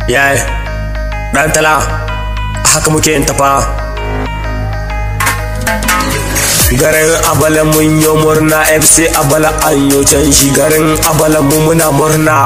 yayi ɗan tala haka muke yin tafa garin abala mun yi murna fc abala an yi canji garin abala mu muna murna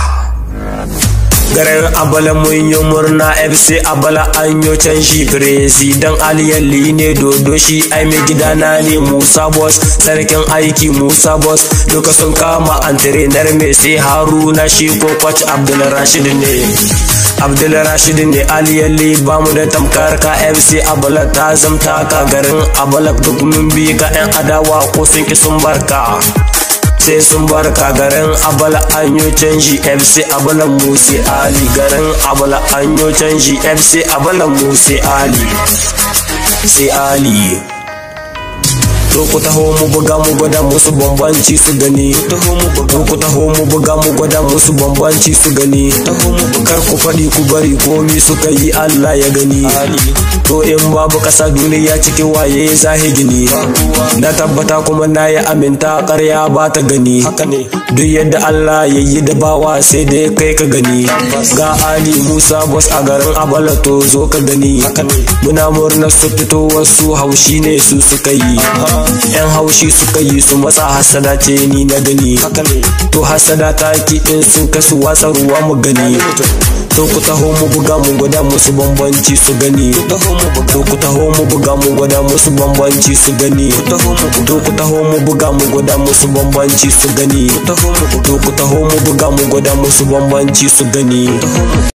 garin abala mun yi murna fc abala an yi canji firizidan aliyalli ne dodo shi ai mai gidana ne musa boss sarkin aiki musa boss duka sun kama antrenar mai sai haruna shi ko kwac abdul rashid ne abdul rashid ne aliyalli ba mu da tamkar ka fc abala ta zamta ka garin abala duk mun bi ka yan adawa ko sun ki sun barka sai sun barka garin abala an yi canji fc abala musi ali garin abala an yi canji fc abala musi ali sai ali to ku taho mu buga mu gwada musu bambanci su gani taho mu buga ku taho mu buga mu gwada musu bambanci su gani taho mu kar ku faɗi ku bari komi suka yi Allah ya gani to in babu ƙasa duniya cikin waye zahi gini na tabbata kuma na yi aminta ƙarya ba ta gani duk yadda Allah ya yi da bawa sai dai kai ka gani ga Ali Musa Bos a garin Abala to zo ka gani muna murna su fito wasu haushi ne su suka yi yan haushi suka yi su matsa hasada ce ni na gani to hasada ta ki in sun kasu watsa ruwa mu gani to ku taho mu buga mu gwada musu bambanci su gani to ku taho mu buga mu gwada musu bambanci su gani to ku taho mu buga mu gwada musu bambanci su gani to ku taho mu buga mu gwada musu bambanci su gani